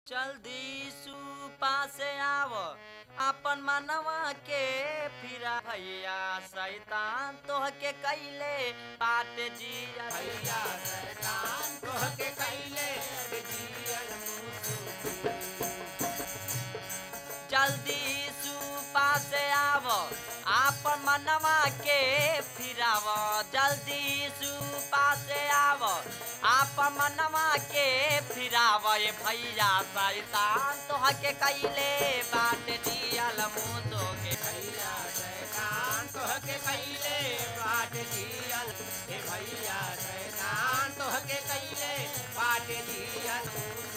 जल्दी सुपा से आव अपन मनवा के फिरा भैया शैतान तोहके कैले बाट जिया भैया शैतान तोहके कैले जियल जल्दी सुपा से आव आपन मनवा के फिराव जल्दी सुपा से आव आपन मनवा के फिराव ए भैया शैतान तोहके कैले बाट जियल मुसो के भैया शैतान तोहके कैले बाट जियल हे भैया शैतान तोहके कैले बाट जियल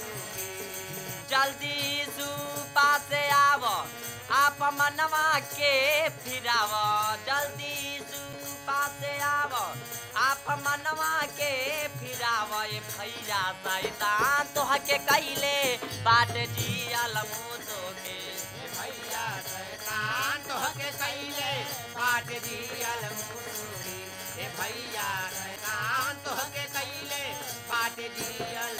जल्दी सुपा से आव आप मनवा के फिराव जल्दी सुपा से आव आप मनवा के फिराव ए भैया शैतान तोहके कैले बाट जियल मुसो के हे भैया शैतान तोहके कैले बाट जियल मुसुरी हे भैया शैतान तोहके कैले बाट जियल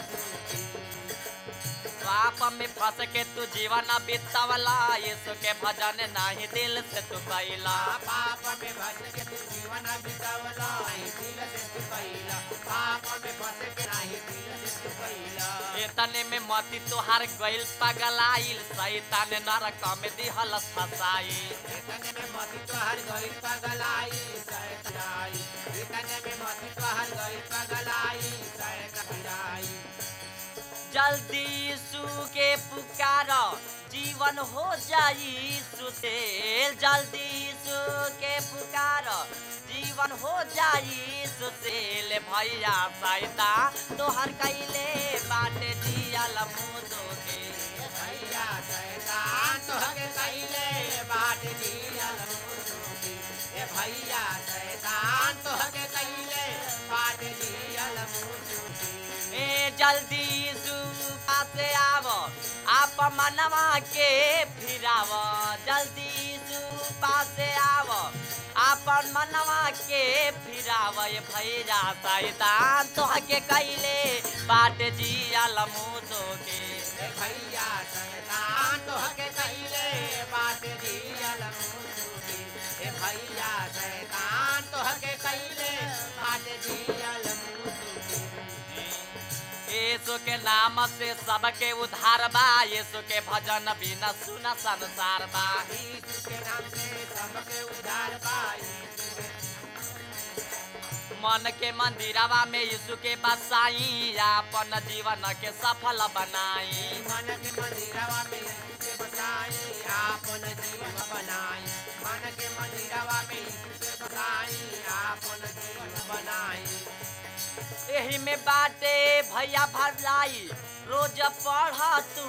पाप में फंस के तू जीवन बितावला यीशु के भजन नाही दिल से तू कैला पाप में फंस के तू जीवन बितावला नहीं दिल से तू कैला पाप में फंस के नहीं दिल से तू कैला इतने में मती तुहार गइल पगलाइल शैतान नरक में दिहल फसाई इतने में मती तोहर गइल पगलाई सैताई इतने में मती तोहर गइल पगलाई सैताई जल्दी सु के पुकार जीवन हो जाई सुसेल जल्दी सु के पुकार जीवन हो जाई सुसेल भैया सैता तोहर कैले बाटे जियल मुदो के भैया शैतान तोहके कैले बाट दियल मुसुकी ए भैया शैतान तोहके कैले बाट दियल मुसुकी ए जल्दी सुपा से आव आप मनवा के फिराव जल्दी सुपा से आव आपन मनवा के फिराव ये भैया शैतान तोहके कैले बाट जियल मुदो के ए भैया शैतान तोहके कैले बाट दियल मुसुकी ए भैया शैतान तोहके कैले बाट दियल मुसुकी यीशु के नाम से सबके उद्धार बा यीशु के भजन बिना सुना संसार बा यीशु के नाम से सबके उद्धार पाई मन के मंदिरवा में यीशु के बसाई अपन जीवन के सफल बनाई मन के मंदिरवा में यीशु के बसाई आपन जीवन बनाई मन के मंदिरवा में यीशु के बसाई आपन जीवन बनाई एही में बाटे भैया भलाई रोज पढ़ तू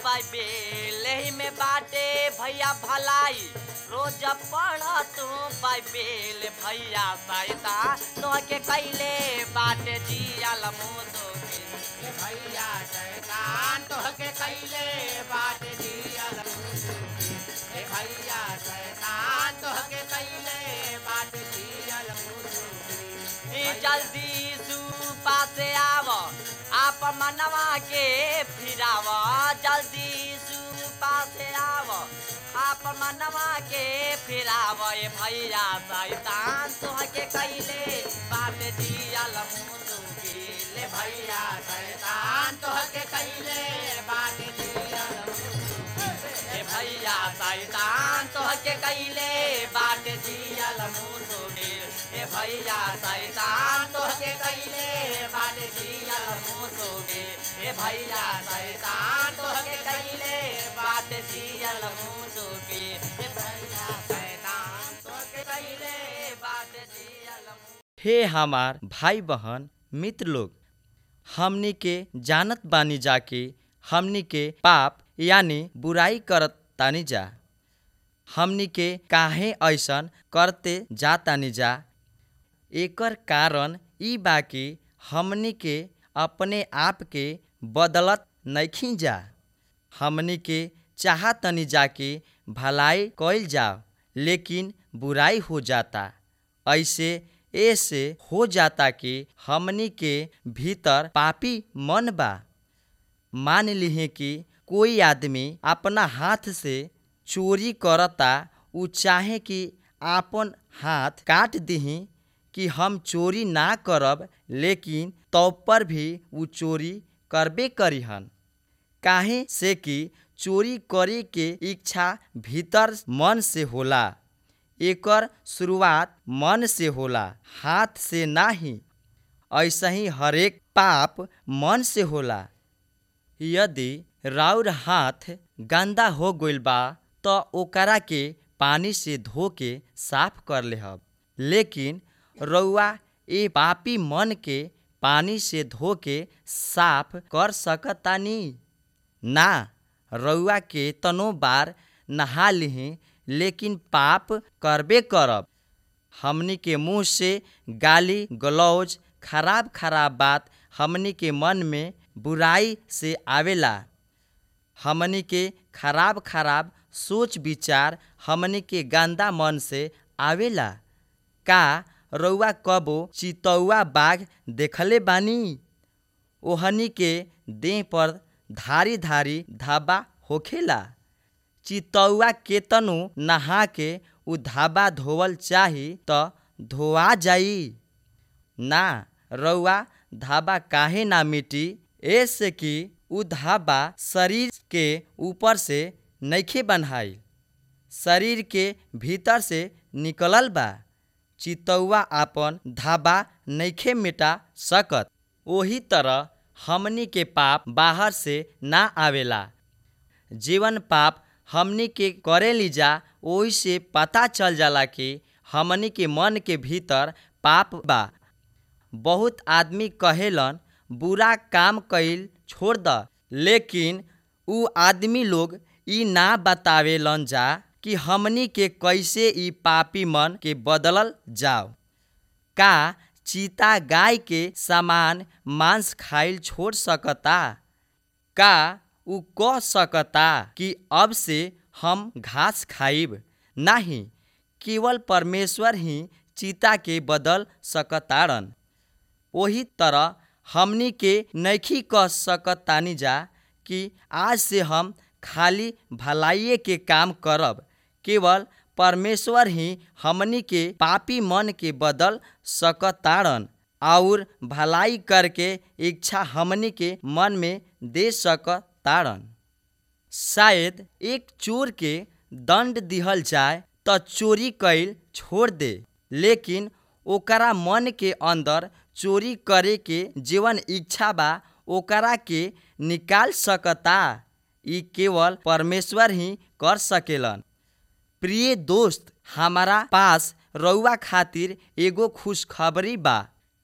बाइबेल एही में बाटे भैया भलाई रोज पढ़ तू बाइबेल भैया सैता तोहके कैले बाटे जियल मुदो के ए भैया शैतान तोहके कैले बाट दियल मुसुकी ए भैया शैतान तोहके कैले बाट दियल मुसुकी ई जल्दी सुपा से आव आप मनवा के फिराव जल्दी सुपा से आव आप मनवा के फिराव ए भैया शैतान तोहके कैले बाट दियल मुसु ले भैया शैतान तोहके कैले बाट दियल मुसुकी ए भैया शैतान तोहके कैले बाट दियल मुसु ए भैया शैतान तोहके कैले बाट दियल मुसु ए भैया शैतान तोहके कैले बाट दियल मुसु ए भैया शैतान तोहके कैले बाट दियल हे हमार भाई बहन मित्र लोग हमनी के जानत बानी जा कि हमनी के पाप यानी बुराई करत तानी जा हमनी के काहे ऐसन करते जा तानी जा एकर कारण ई बा कि हमनी के अपने आप के बदलत नइखी जा हमनी के चाहतनी जा कि भलाई कइल जाओ लेकिन बुराई हो जाता ऐसे ऐसे हो जाता कि हमनी के भीतर पापी मन बा मान लिहे कि कोई आदमी अपना हाथ से चोरी करता उ चाहे कि आपन हाथ काट दिही कि हम चोरी ना करब लेकिन तो पर भी उ चोरी करबे करिहन काहे से कि चोरी करे के इच्छा भीतर मन से होला एकर शुरुआत मन से होला हाथ से नाही ऐसे ही हरेक पाप मन से होला यदि राउर हाथ गंदा हो गइल बा त ओकरा के पानी से धो के साफ कर लेहब लेकिन रउआ ए पापी मन के पानी से धो के साफ कर सकतानी ना रउआ के तनो बार नहा लिही लेकिन पाप करबे करब हमनी के मुंह से गाली गलौज खराब खराब बात हमनी के मन में बुराई से आवेला हमनी के खराब खराब सोच विचार हमनी के गंदा मन से आवेला का रउआ कबो चितौआ बाघ देखले बानी ओहनी के देह पर धारी धारी धाबा होखेला चितौआ केतनो नहा के उ धाबा धोवल चाही त धोआ जाई ना रउआ धाबा काहे ना मिटी ऐसे कि उ धाबा शरीर के ऊपर से नइखे बन्हाइल शरीर के भीतर से निकलल बा चितौआ आपन धाबा नइखे मिटा सकत ओही तरह हमनी के पाप बाहर से ना आवेला जीवन पाप हमनी के करे लीजा ओही से पता चल जाला कि हमनी के मन के भीतर पाप बा बहुत आदमी कहेलन बुरा काम कईल छोड़ द लेकिन उ आदमी लोग ई ना बतावेलन जा कि हमनी के कैसे ई पापी मन के बदलल जाओ का चीता गाय के समान मांस खाइल छोड़ सकता का उ कह सकता कि अब से हम घास खाइब नाही केवल परमेश्वर ही चीता के बदल सकतारन ओही तरह हमनी के नइखी कह सकतानी जा कि आज से हम खाली भलाइये के काम करब केवल परमेश्वर ही हमनी के पापी मन के बदल सकतारन और भलाई करके इच्छा हमनी के मन में दे सकतारन शायद एक चोर के दंड दिहल जाए त चोरी कैल छोड़ दे लेकिन ओकरा मन के अंदर चोरी करे के जीवन इच्छा बा ओकरा के निकाल सकता ई केवल परमेश्वर ही कर सकेलन प्रिय दोस्त हमारा पास रउआ खातिर एगो खुशखबरी बा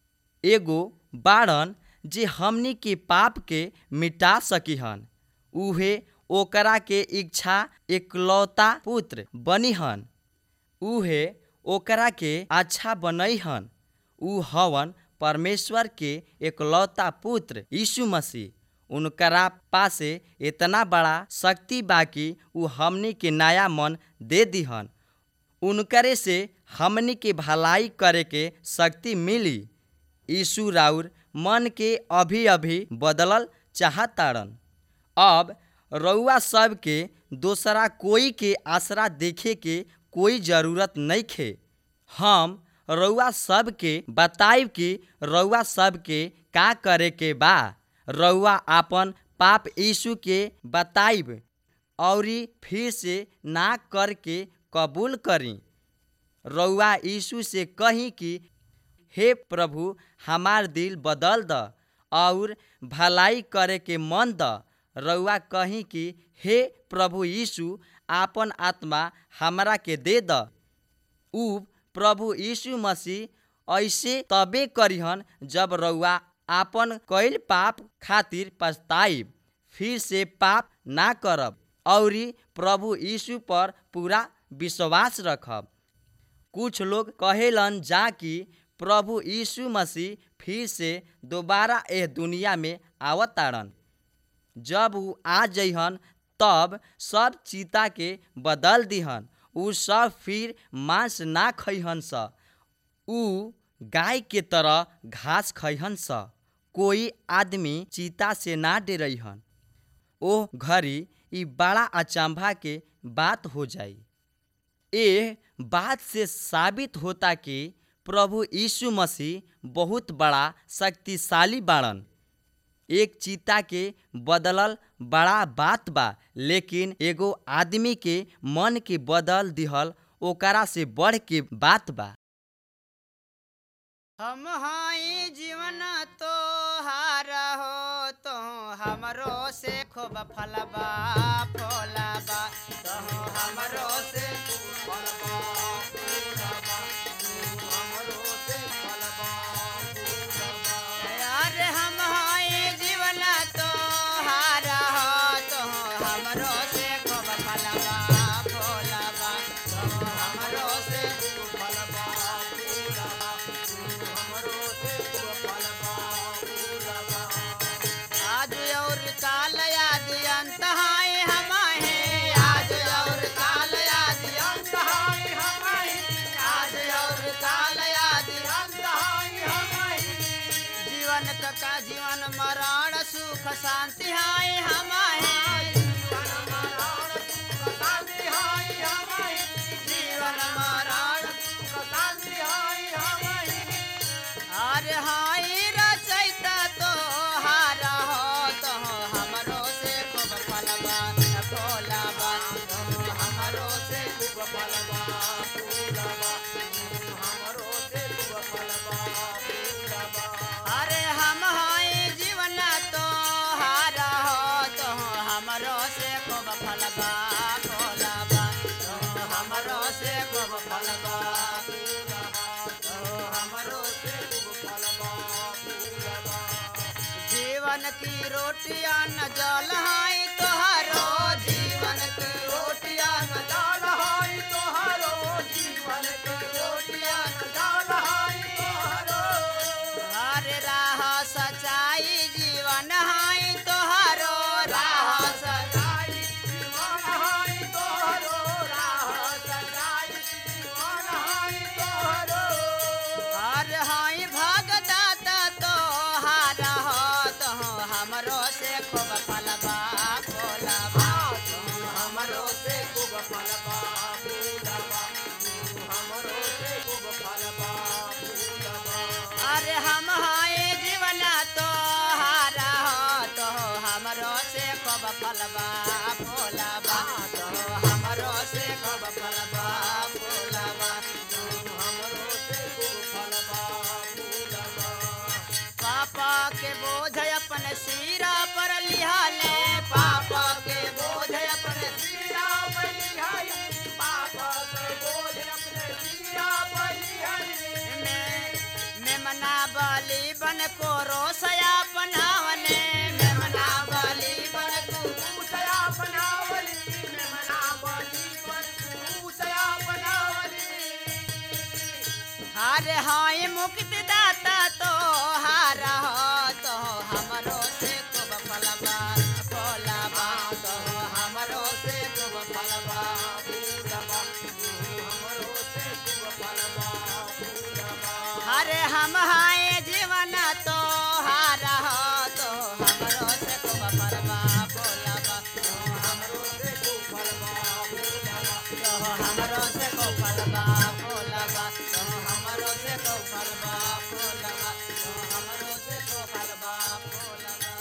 एगो बाड़न जे हमनी के पाप के मिटा सकीहन उहे ओकरा के इच्छा एकलौता पुत्र बनिहन उहे ओकरा के अच्छा बनैहन उ हवन परमेश्वर के एकलौता पुत्र यीशु मसीह उनकरा पासे इतना बड़ा शक्ति बाकी उ हमनी के नया मन दे दिहन उनकरे से हमनी के भलाई करे के शक्ति मिली यीशु राउर मन के अभी अभी बदलल चाहतारन अब रउआ सब के दोसरा कोई के आसरा देखे के कोई जरूरत नहीं खे हम रउआ सब के बताइब कि रउआ सब के का करे के बा रउआ आपन पाप यीशु के बताइब औरी फिर से ना करके कबूल करी रउआ यीशु से कही कि हे प्रभु हमार दिल बदल द और भलाई करे के मन द रउआ कही कि हे प्रभु यीशु आपन आत्मा हमरा के दे द उ प्रभु यीशु मसीह ऐसे तबे करिहन जब रउआ आपन कईल पाप खातिर पछताइब फिर से पाप ना करब औरी प्रभु यीशु पर पूरा विश्वास रखब कुछ लोग कहेलन जा कि प्रभु यीशु मसीह फिर से दोबारा एह दुनिया में आवतारन जब उ आ जइहन तब सब चीता के बदल दिहन उ सब फिर मांस ना खइहन स उ गाय के तरह घास खइहन स कोई आदमी चीता से ना डरइहन ओह घड़ी ई बड़ा अचंभा के बात हो जाई एह बात से साबित होता कि प्रभु यीशु मसीह बहुत बड़ा शक्तिशाली बाड़न एक चीता के बदलल बड़ा बात बा लेकिन एगो आदमी के मन के बदल दिहल ओकरा से बढ़ के बात बा हम हाई जीवन तो हार हो तो हमरो से खूब फलबा फलबा तो हमरो से खूब फलबा फूलबा, तू हमरो से फलबा फूलबा। अरे हम हाई जीवन तो हार हो तो हमरो से खूब फलबा फलबा तो हमरो से खूब फलबा फूलबा हमरो से खूब फलबा फूलबा आज और काल याद अंत हाय हमाहे आज और काल याद अंत हाय हमाहे आज और काल याद अंत हाय हमाहे जीवन का जीवन मरण सुख शांति हाय हमाहे जीवन मरण सुख शांति हाय हमाहे जीवन मरण सुख शांति हाय हमाहे अरे हाय रचैता तो हार हो तो हमरो से खूब फलबा फलबा तो हमरो से खूब फलबा फूलबा हमरो से खूब फलबा फूलबा अरे हम हाय जीवन तो हार हो तो हमरो से खूब फलबा फलबा तो हमरो से खूब फलबा फूलबा तो हमरो से खूब फलबा फूलबा जीवन की रोटियां न जल हाय तोहारो जीवन की रोटियां न जल हाय तोहारो जीवन की रोटियां न जल हाय तोहारो हरे राह सच्चाई जीवन हाय तोहारो राह सच्चाई जीवन हाय तोहारो राह सच्चाई जीवन हाय तोहारो हर हाय भगदाता तो हार हो तो हमरो से खूब फलबा फलबा तो हमरो से खूब फलबा फूलबा हमरो से खूब फलबा फूलबा अरे हम हाय जीवन तो हार हो तो हमरो से खूब फलबा फूलबा तो हमरो से खूब फलबा फूलबा तो हमरो से खूब फलबा फूलबा पापा के बोझ अपन सिरा पर लिहाले पापा के बोझ अपन सिरा पर लिहाले पापा के बोझ अपने सिरा पर लिहाले मैं मैं मना बाली बन को रोसया बनावने मैं मना बाली बन को रोसया बनावली मैं मना बाली बन को रोसया बनावली हारे हाय मुक्त दाता तो हार हो तो हमरो से खूब फलबा फलबा तो हमरो से खूब फलबा फूलबा हमरो से खूब फलबा फूलबा हरे हम हाय जीवन तो हार हो तो हमरो से खूब फलबा फूलबा तो हमरो से खूब फलबा फूलबा तो हमरो से खूब फलबा फूलबा तो हमरो से खूब फलबा फूलबा तो हमरो से खूब फलबा फूलबा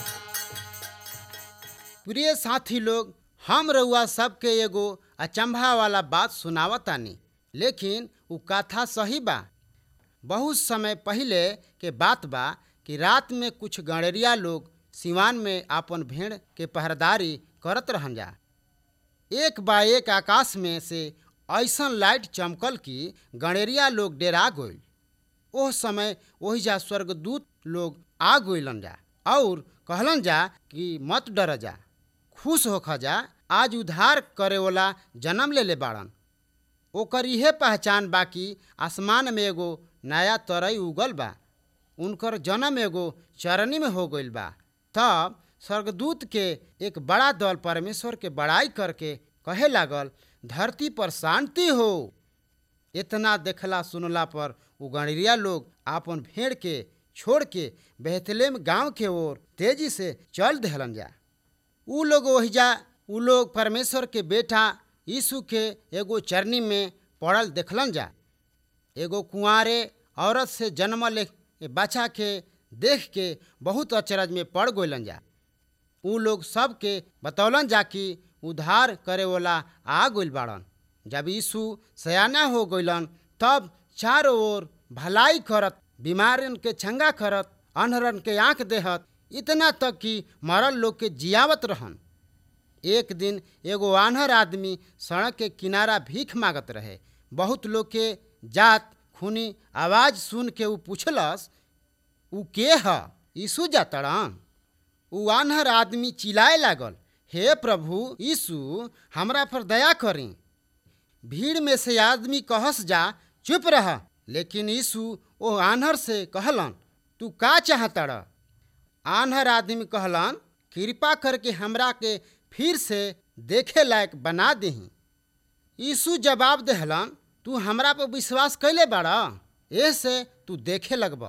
प्रिय साथी लोग हम रउआ सबके एगो अचंभा वाला बात सुनावतानी लेकिन उ कथा सही बा बहुत समय पहिले के बात बा कि रात में कुछ गणेरिया लोग सिवान में आपन भेड़ के पहरेदारी करत रहन जा एक बा एक आकाश में से ऐसन लाइट चमकल कि गणेरिया लोग डेरा गइल ओह समय वही जा स्वर्गदूत लोग आ गइलन जा और कहलन जा कि मत डर जा खुश होख जा आज उद्धार करे वाला जन्म ले ले बाड़न ओकर इहे पहचान बा कि आसमान में एगो नया तरई उगल बा उनकर जन्म एगो चरनी में हो गइल बा तब स्वर्गदूत के एक बड़ा दल परमेश्वर के बड़ाई करके कहे लागल धरती पर शांति हो इतना देखला सुनला पर उ गणरिया लोग आपन भेड़ के छोड़ के बेहतलेम गांव के ओर तेजी से चल दहलन जा ऊ लोग ओहिजा ऊ लोग परमेश्वर के बेटा यीशु के एगो चरनी में पड़ल देखलन जा एगो कुंवारे औरत से जन्मल एक बच्चा के देख के बहुत अचरज में पड़ गइलन जा ऊ लोग सबके बतौलन जा कि उद्धार करे वाला आ गइल बाड़न जब यीशु सयाना हो गइलन तब चारों ओर भलाई करत बीमारन के चंगा करत अनहरन के आंख देहत इतना तक कि मरल लोग के जियावत रहन एक दिन एगो आन्हर आदमी सड़क के किनारा भीख मांगत रहे बहुत लोग के जात खूनी आवाज सुन के ऊ पूछलस ऊ के ह यीशु जातड़न ऊ आन्हर आदमी चिल्लाए लागल हे प्रभु यीशु हमरा पर दया करी भीड़ में से आदमी कहस जा चुप रह लेकिन यीशु ओ आन्हर से कहलन तू का चाहतड़ आन्हर आदमी कहलन कृपा करके हमरा के फिर से देखे लायक बना दही यीशु जवाब देहलन तू हमरा पर विश्वास कैले बाड़ा ऐसे तू देखे लगब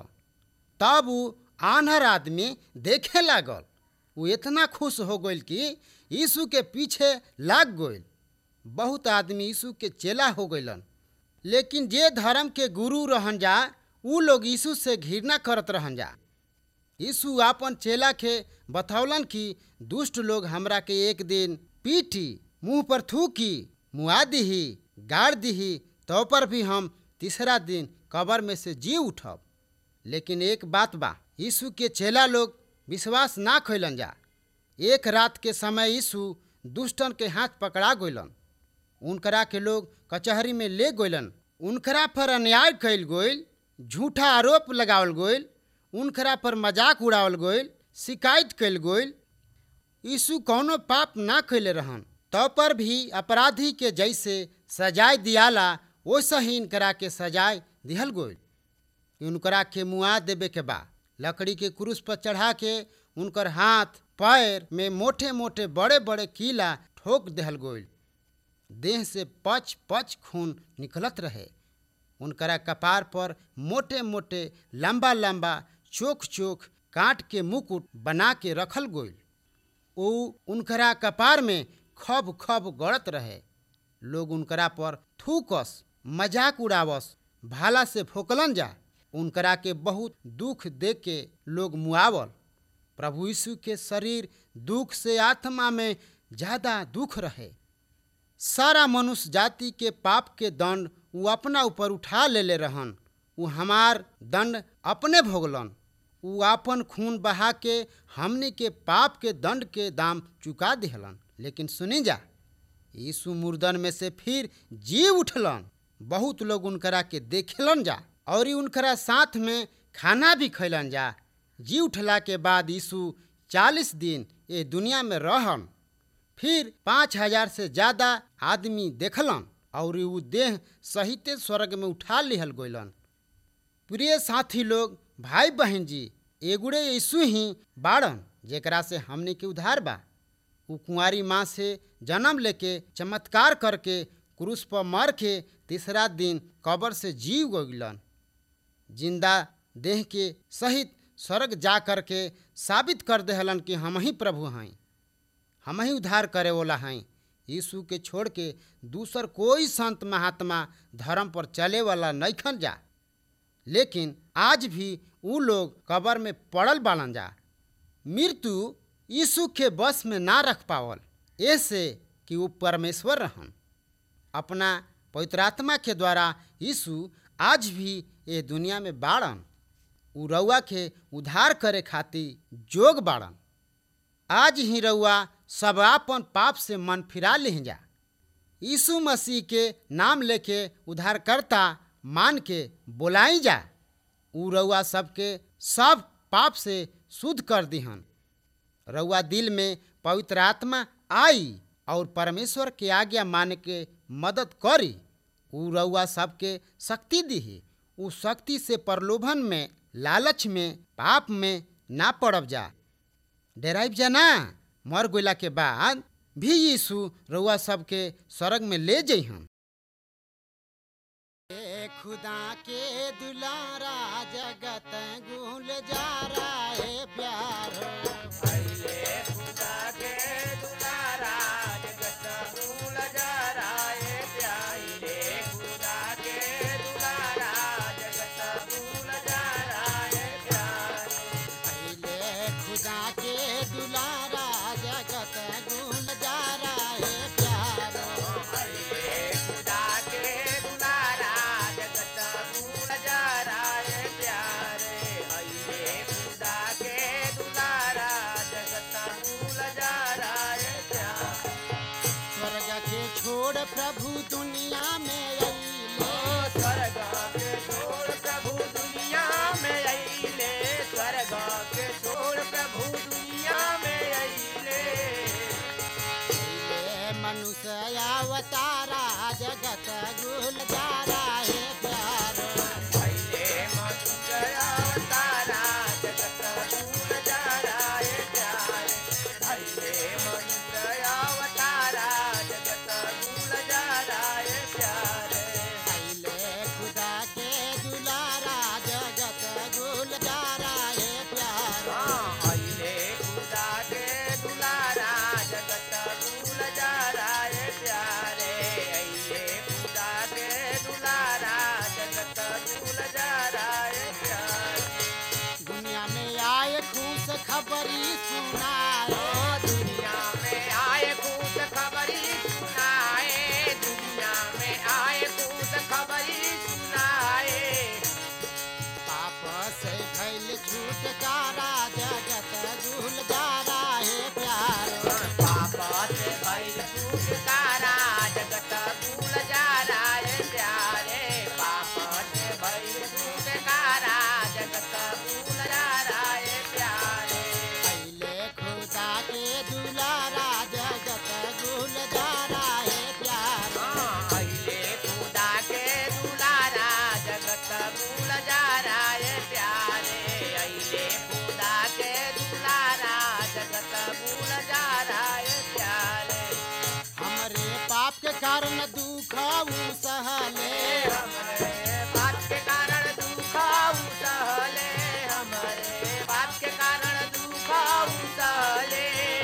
तब ऊ आन्हर आदमी देखे लागल वो इतना खुश हो गइल कि यीशु के पीछे लाग गइल बहुत आदमी यीशु के चेला हो गइलन लेकिन जे धर्म के गुरु रहन जा ऊ लोग यीशु से घृणा करत रहन जा यीशु आपन चेला के बतौलन कि दुष्ट लोग हमरा के एक दिन पीटी मुंह पर थूकी मुआ दीही गाड़ दीही तो पर भी हम तीसरा दिन कबर में से जी उठब लेकिन एक बात बा यीशु के चेला लोग विश्वास ना खैलन जा एक रात के समय यीशु दुष्टन के हाथ पकड़ा गइलन उनकरा के लोग कचहरी में ले गइलन उनकरा पर अन्याय कैल गइल झूठा आरोप लगावल गइल उनकरा पर मजाक उड़ावल गइल शिकायत कैल गइल यीशु कौनो पाप ना कैले रहन तब पर भी अपराधी के जैसे सजाए दियाला वैसे ही इनकरा के सजाए दिहल गइल उनकरा के मुआ देवे के बा लकड़ी के क्रूस पर चढ़ा के उनकर हाथ पैर में मोटे मोटे बड़े बड़े कीला ठोक देहल गइल देह से पच पच खून निकलत रहे उनकरा कपार पर मोटे मोटे लंबा लंबा चोख चोख काट के मुकुट बना के रखल गइल ऊ उनकरा कपार में खब खब गड़त रहे लोग उनकरा पर थूकस मजाक उड़ावस भाला से फोकलन जा उनकरा के बहुत दुख दे के लोग मुआवल प्रभु यीशु के शरीर दुख से आत्मा में ज़्यादा दुख रहे सारा मनुष्य जाति के पाप के दंड वो अपना ऊपर उठा लेले रहन वो हमार दंड अपने भोगलन वो आपन खून बहा के हमनी के पाप के दंड के दाम चुका दिहलन लेकिन सुनी जा यीशु मुर्दन में से फिर जी उठलन बहुत लोग उनकरा के देखेलन जा और ई उनकरा साथ में खाना भी खैलन जा जी उठला के बाद यीशु चालीस दिन ये दुनिया में रहन फिर पाँच हजार से ज़्यादा आदमी देखलन और ऊ देह सहिते स्वर्ग में उठा लिहल गइलन प्रिय साथी लोग भाई बहन जी एगुड़े यीशु ही बाड़न जेकरा से हमने के उधार बा ऊ कुंवारी माँ से जन्म लेके चमत्कार करके क्रूस पर मर के तीसरा दिन कब्र से जीव गइलन जिंदा देह के सहित स्वर्ग जा कर के साबित कर देहलन कि हम ही प्रभु हैं हम ही उद्धार करे वाला हैं यीशु के छोड़ के दूसर कोई संत महात्मा धर्म पर चले वाला नैखन जा लेकिन आज भी ऊ लोग कब्र में पड़ल बालन जा मृत्यु यीशु के बस में ना रख पावल ऐसे कि वो परमेश्वर रहन अपना पवित्रात्मा के द्वारा यीशु आज भी ये दुनिया में बाड़न उ रउआ के उद्धार करे खातिर जोग बाड़न आज ही रउआ सब आपन पाप से मन फिरा लें जा यीशु मसीह के नाम लेके उद्धारकर्ता मान के बोलाई जा उ रउआ सबके सब पाप से शुद्ध कर दिहन रउआ दिल में पवित्र आत्मा आई और परमेश्वर के आज्ञा मान के मदद करी उ रउआ सबके शक्ति दिही उ शक्ति से प्रलोभन में लालच में पाप में ना पड़ब जा डेराइब जा ना मर गइला के बाद भी यीशु रउआ सबके स्वर्ग में ले जइहन खुदा के दुलारा जगत गुल जा रहा है प्यार खुदा के गुलजारा ये प्यारे हमरे पाप के कारण दुख ऊ सहले हमरे बात के कारण दुख सहले हमरे बात के कारण दुख सहले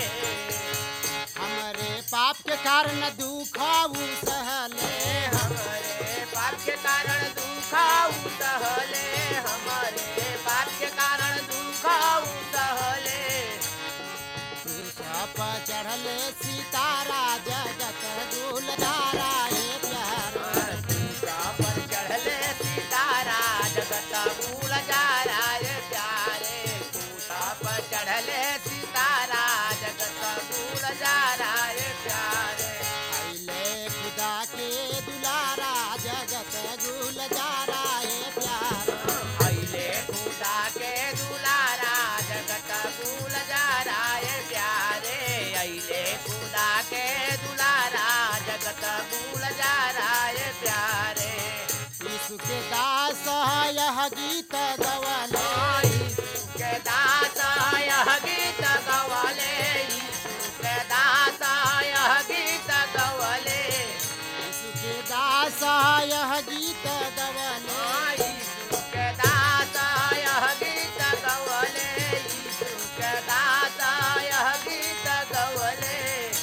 हमरे पाप के कारण दुख ऊ सहले हमारे बात के कारण दुख सहले हमारे बात के कारण दुख सहले सप चढ़ले सीतारा जगत गुलजारा हे प्यार पर चढ़ले सीतारा जगत भूल जा राय प्यारे कूसा पर चढ़ले सीतारा जगत भूल जा राय प्यारे अइले खुदा के दुलारा जगत गुलजारा हे प्यार अइले खुदा के दुलारा जगत भूल जा राय प्यारे अइले खुदा के दुलारा जगत भूल जा राय प्यारे यीशु के दास यह गीत गवले यीशु के दास यह गीत गवले यीशु के दास यह गीत गवले यीशु के दास यह गीत गवले यीशु के दास यह गीत गवले यीशु के दास यह गीत गवले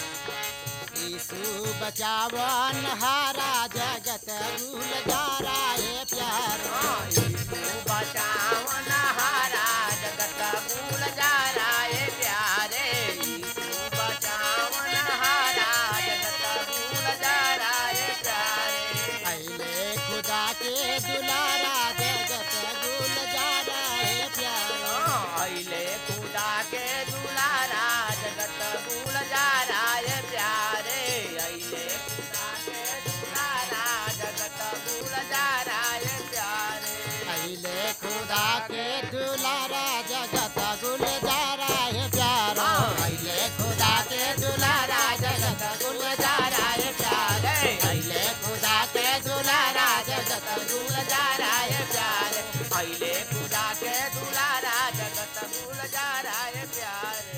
यीशु बचावन हारा जगत गुलजारा हे प्यार यीशु बचावन हारा जगत भूल जा राय प्यारे यीशु बचावन हारा जगत भूल जा राय प्यारे अइले खुदा के दुलारा जगत गुलजारा हे प्यार अइले खुदा के दुलारा जगत भूल जा राय प्यारे अइले खुदा के दुलारा जगत भूल जा राय प्यारे अइले खुदा के दुलारा जगत गुलजारा हे प्यार अइले खुदा के दुलारा जगत गुलजारा हे प्यार अइले खुदा के दुलारा जगत गुलजारा है प्यारे अइले खुदा के दुलारा जगत गुलजारा है प्यारे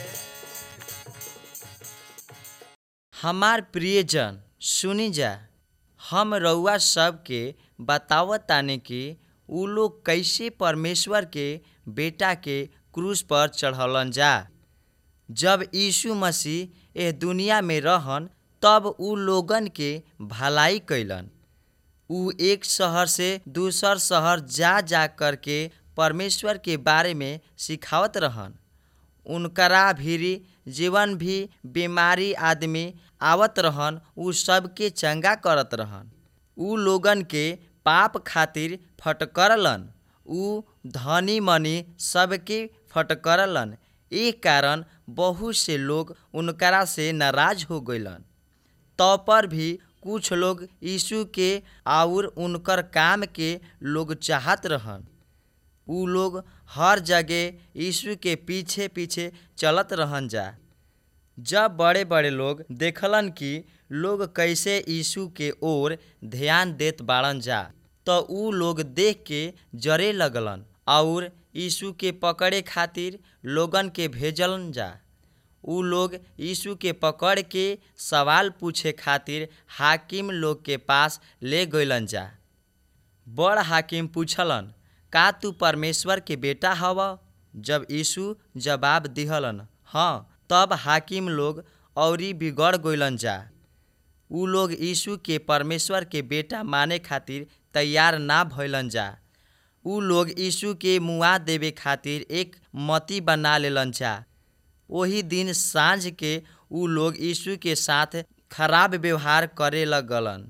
हमार प्रियजन सुनी जा हम रउआ सबके बतावत ताने कि उ लोग कैसे परमेश्वर के बेटा के क्रूस पर चढ़लन जा जब यीशु मसीह एह दुनिया में रहन तब उ लोगन के भलाई कैलन उ एक शहर से दूसर शहर जा जा कर के परमेश्वर के बारे में सिखावत रहन उनकरा भीरी जीवन भी बीमारी आदमी आवत रहन उ सबके चंगा करत रहन उ लोगन के पाप खातिर फटकरलन उ धनी मनी सबके फटकरलन ए कारण बहुत से लोग उनकरा से नाराज हो गइलन तो पर भी कुछ लोग यीशु के और उनकर काम के लोग चाहत रहन उ लोग हर जगह यीशु के पीछे पीछे चलत रहन जा जब बड़े बड़े लोग देखलन कि लोग कैसे यीशु के ओर ध्यान देत बाड़न जा तो उ लोग देख के जरे लगलन और यीशु के पकड़े खातिर लोगन के भेजलन जा उ लोग यीशु के पकड़ के सवाल पूछे खातिर हाकिम लोग के पास ले गइलन जा बड़ हाकिम पूछलन का तू परमेश्वर के बेटा हव जब यीशु जवाब दिहलन हाँ तब हाकिम लोग औरी बिगड़ गइलन जा उ लोग यीशु के परमेश्वर के बेटा माने खातिर तैयार ना भइलन जा उ लोग यीशु के मुआ देवे खातिर एक मती बना लेलन जा ओही दिन साँझ के उ लोग यीशु के साथ खराब व्यवहार करे लगलन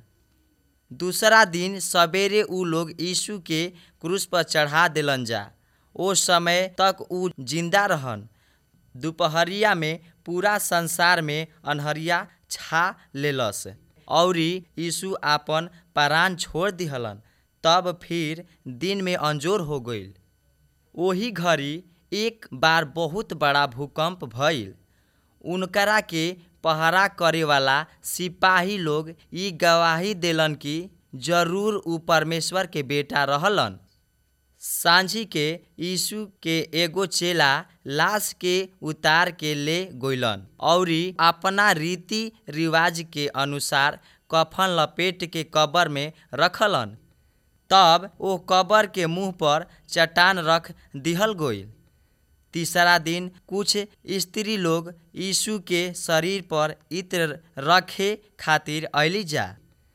दूसरा दिन सवेरे उ लोग यीशु के क्रूस पर चढ़ा देलन जा ओ समय तक उ जिंदा रहन दोपहरिया में पूरा संसार में अन्हरिया छा लेलस औरी यीशु आपन प्राण छोड़ दिहलन तब फिर दिन में अंजोर हो गईल ओही घड़ी एक बार बहुत बड़ा भूकंप भइल उनकरा के पहरा करे वाला सिपाही लोग ई गवाही देलन कि जरूर उ परमेश्वर के बेटा रहलन सांझी के यीशु के एगो चेला लाश के उतार के ले गइलन औरी अपना रीति रिवाज के अनुसार कफन लपेट के कब्र में रखलन तब ओ कब्र के मुंह पर चट्टान रख दिहल गइल तीसरा दिन कुछ स्त्री लोग यीशु के शरीर पर इत्र रखे खातिर अयली जा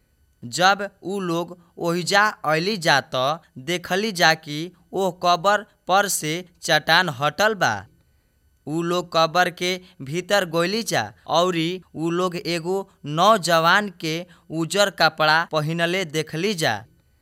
जब ऊ लोग ओहिजा अयली जा त देखली जा कि ओ कब्र पर से चट्टान हटल बा ऊ लोग कब्र के भीतर गोइली जा औरी ऊ लोग एगो नौजवान के उजर कपड़ा पहिनले देखली जा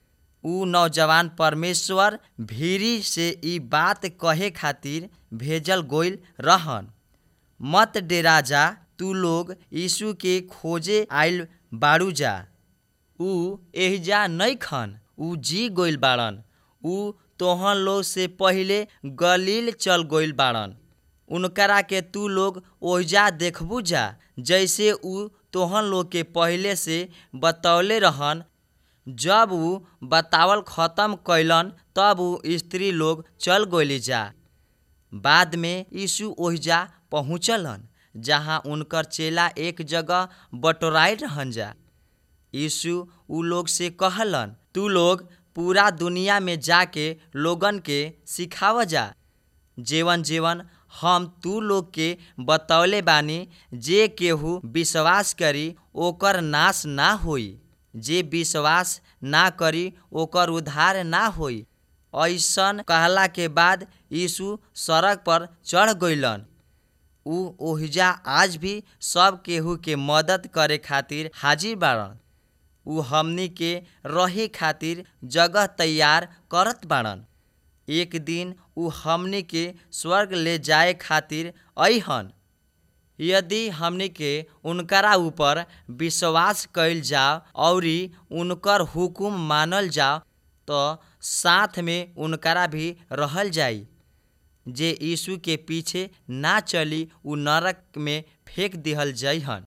ऊ नौजवान परमेश्वर भीरी से ई बात कहे खातिर भेजल गोइल रहन मत डेरा जा तू लोग यीशु के खोजे आइल बाड़ू जा ऊ एहिजा नइखन ऊ जी गइल बाड़न ऊ तोहन लोग से पहिले गलील चल गइल बाड़न उनकरा के तू लोग ओहिजा देखबू जा जैसे ऊ तोहन लोग के पहिले से बतौले रहन जब ऊ बतावल खत्म कैलन तब ऊ स्त्री लोग चल गइली जा बाद में यीशु ओहिजा पहुँचलन जहाँ उनकर चेला एक जगह बटोराइल रहन जा यीशु ऊ लोग से कहलन तू लोग पूरा दुनिया में जाके लोगन के सिखाव जा जेवन जेवन हम तू लोग के बतौले बानी जे केहू विश्वास करी ओकर नाश ना होई जे विश्वास ना करी ओकर उद्धार ना होई ऐसन कहला के बाद यीशु सड़क पर चढ़ गइलन ऊ ओहिजा आज भी सब केहू के मदद करे खातिर हाजिर बाड़न ऊ हमनी के रहे खातिर जगह तैयार करत बाड़न एक दिन ऊ हमनी के स्वर्ग ले जाए खातिर अइहन यदि हमनी के उनकरा ऊपर विश्वास कइल जाओ औरी उनकर हुकुम मानल जाओ तो साथ में उनकरा भी रहल जाई जे यीशु के पीछे ना चली ऊ नरक में फेंक दिहल जइहन